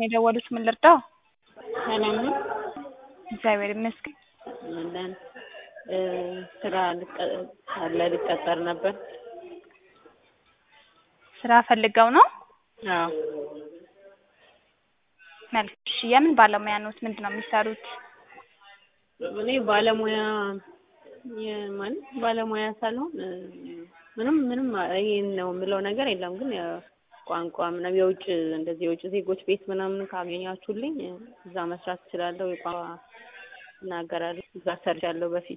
ነው የደወሉት። ምን ልርዳው? ሰላም ነው? እግዚአብሔር ይመስገን። አለን እ ስራ ልቀ- አለ ልቀጠር ነበር። ስራ ፈልገው ነው? አዎ መልካም። እሺ የምን ባለሙያ ነዎት? ምንድን ነው የሚሰሩት? እኔ ባለሙያ የማለት ባለሙያ ሳልሆን እ ምንም ምንም ይሄን ነው የምለው ነገር የለም። ግን ያው ቋንቋ ምናምን የውጭ እንደዚህ የውጭ ዜጎች ቤት ምናምን ካገኛችሁልኝ እዛ መስራት እችላለሁ። የቋንቋ እናገራለሁ። እዛ ሰርቻለሁ በፊት።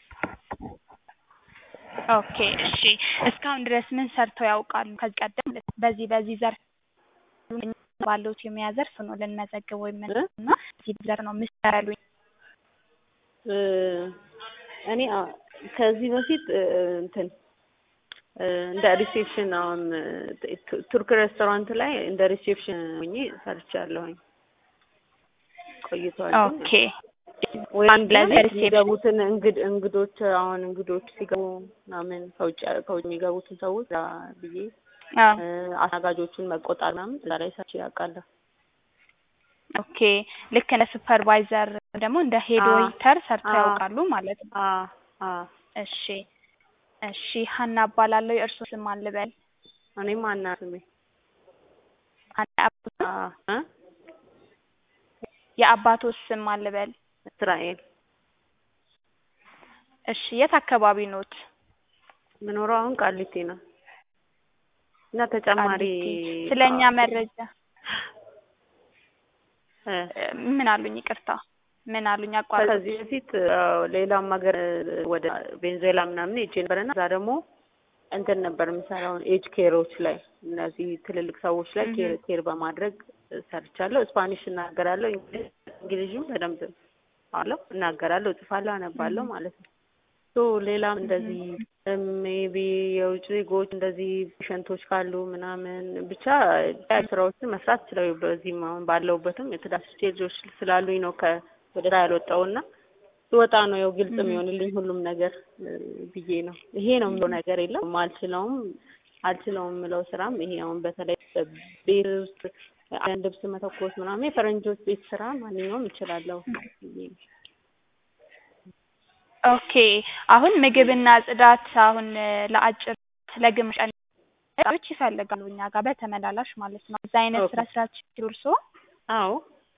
ኦኬ እሺ። እስካሁን ድረስ ምን ሰርተው ያውቃሉ? ከዚህ ቀደም በዚህ በዚህ ዘርፍ ባለዎት የሙያ ዘርፍ ነው ልንመዘግበው የምንና እዚህ ዘርፍ ነው የምሰራ ያሉኝ። እ እኔ አ- ከዚህ በፊት እ እንትን እ እንደ ሪሴፕሽን አሁን እ ቱ- ቱርክ ሬስቶራንት ላይ እንደ ሪሴፕሽን ሆኜ ሰርቻለሁኝ። ቆይቷል። ግን ኦኬ ወይ አንድ ላይ ለዚህ ሪሴፕሽን የሚገቡትን እንግድ እንግዶች አሁን እንግዶች ሲገቡ ምናምን ከውጭ ከውጭ የሚገቡትን ሰዎች እዛ ብዬ አዎ እ አስተናጋጆቹን መቆጣት ምናምን እዛ ላይ ሰርቼ አውቃለሁ። ኦኬ ልክ እንደ ሱፐርቫይዘር ደግሞ እንደ ሄድ አዎ ዌይተር ሰርተው አዎ ያውቃሉ ማለት ነው። አዎ አዎ እሺ እሺ ሀና እባላለሁ። የእርሶ ስም ማን ልበል? እኔም አና ስሜ ሀና አባቶ አዎ እ የአባቶስ ስም ማን ልበል? እስራኤል እሺ የት አካባቢ ኖት? የምኖረው አሁን ቃሊቲ ነው እና ተጨማሪ ቃሊቲ። ስለኛ መረጃ እ እ ምን አሉኝ? ይቅርታ ምን አሉኝ? አቋረጥኩት። ከዚህ በፊት አዎ ሌላም ሀገር ወደ ቬንዙዌላ ምናምን ሄጄ ነበርና እዛ ደግሞ እንትን ነበር የምሰራው ኤጅ ኬሮች ላይ እነዚህ ትልልቅ ሰዎች ላይ ኬር እህ ኬር በማድረግ ሰርቻለሁ። ስፓኒሽ እናገራለሁ፣ እንግሊዝ እንግሊዝም በደንብ አለው እናገራለሁ፣ እጽፋለሁ፣ አነባለሁ እህ ማለት ነው። ሶ ሌላም እህ እንደዚህ ሜቢ የውጭ ዜጎች እንደዚህ ፔሸንቶች ካሉ ምናምን ብቻ ስራዎችን መስራት እችላለሁ። በዚህም አሁን ባለሁበትም የትዳር ስቴጆች ስላሉኝ ነው ከ ወደ ስራ ያልወጣሁና ስወጣ ነው ያው ግልጽ እህ የሚሆንልኝ ሁሉም ነገር እ ብዬ ነው። ይሄ ነው የምለው ነገር የለም። አልችለውም አልችለውም የምለው ስራም ይሄ አሁን በተለይ ቤት ውስጥ አንድ ልብስ መተኮስ ምናምን የፈረንጆች ቤት ስራ ማንኛውም እችላለሁ ብዬ ነው። ኦኬ አሁን ምግብና ጽዳት አሁን እ ለአጭር ለግማሽ ቀን ሰዎች ይፈልጋሉ እኛ ጋር በተመላላሽ ማለት ነው። እዛ አይነት ኦኬ ስራ ስራ ሲችሉ እርስዎ አዎ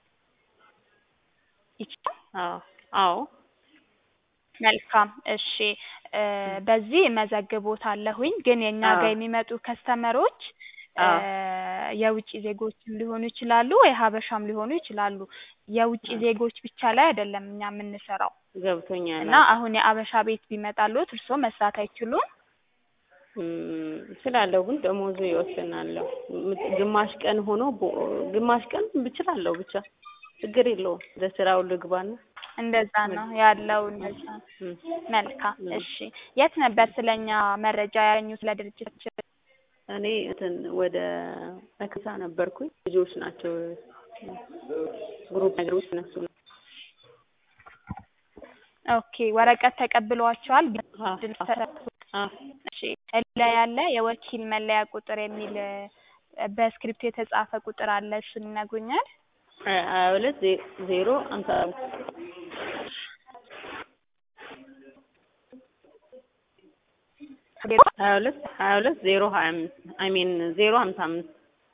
ይችላል? አዎ አዎ መልካም እሺ እ በዚህ እመዘግቦታለሁኝ ግን የእኛ አዎ ጋር የሚመጡ ከስተመሮች እ አዎ የውጭ ዜጎችም ሊሆኑ ይችላሉ ወይ ሀበሻም ሊሆኑ ይችላሉ። የውጭ አዎ ዜጎች ብቻ ላይ አይደለም እኛ የምንሰራው ገብቶኛል። እና አዎ አሁን የአበሻ ቤት ቢመጣልዎት እርስዎ መስራት አይችሉም? እም እችላለሁ ግን ደሞዙ ይወስናል። ምት- ግማሽ ቀን ሆኖ ቦ- ግማሽ ቀን እችላለሁ ብቻ ችግር የለውም። ወደ ስራው ልግባና እንደዛ ምን ነው ያለው እንደዛ ነው። እም መልካም እም እሺ የት ነበር ስለኛ መረጃ ያገኙት ስለ ድርጅታችን? እኔ እንትን ወደ መክሳ ነበርኩኝ። ልጆች ናቸው ግሩፕ ነገሮች እነሱ ነው። ኦኬ ወረቀት ተቀብለዋቸዋል? አዎ ድል አዎ ተሰጥቶ አዎ እሺ ላይ ያለ የወኪል መለያ ቁጥር የሚል እ በስክሪፕት የተጻፈ ቁጥር አለ እሱን ይነግሩኛል? ሀያ ሀያ ሁለት ዜ- ዜሮ ሃምሳ አምስት ሀያ ሁለት ሀያ ሁለት ዜሮ ሀያ አምስት አይ ሚን ዜሮ ሀምሳ አምስት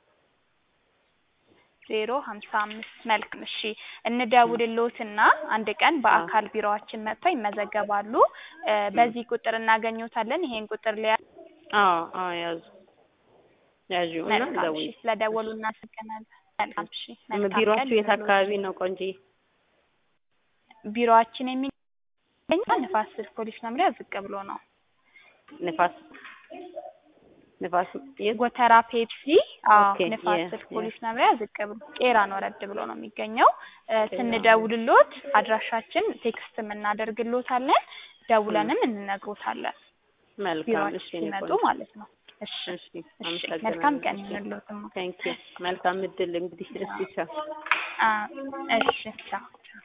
ዜሮ ሀምሳ አምስት መልካም እሺ እም እንደውልልዎትና አንድ ቀን አዎ በአካል ቢሮአችን መጥተው ይመዘገባሉ። እ እም በዚህ ቁጥር እናገኘዎታለን። ይሄን ቁጥር ሊያ አዎ አዎ ያዙ ያዢው እና መልካም እሺ ደውዪ። ስለደወሉ እሺ እናመሰግናለን። መልካም እሺ እሺ መልካም ቀን ቢሮአችሁ የት ይሁንልዎት። አካባቢ ነው ቆንጆዬ? ቢሮአችን የሚገኘው ንፋስ ስልክ ፖሊስ መምሪያ ዝቅ ብሎ ነው። ንፋስ ንፋስ የት? ጎተራ ፔፕሲ አዎ ኦኬ ንፋስ የ ስልክ የ ፖሊስ መምሪያ ዝቅ ብሎ ቄራን ወረድ ብሎ ነው የሚገኘው። እ ቄራ ስንደውልልዎት አድራሻችን ቴክስትም እናደርግልዎታለን እም ደውለንም እንነግሮታለን መልካም ቢሮአችን እሺ የኔ ሲመጡ ቆንጆ ማለት ነው። እሺ እሺ እሺ መልካም አመሰግናለሁ። ቀን እሺ ይሁንልዎትማ። ቴንኪው መልካም እድል እንግዲህ እስቲ ቻው። አ እሺ ቻው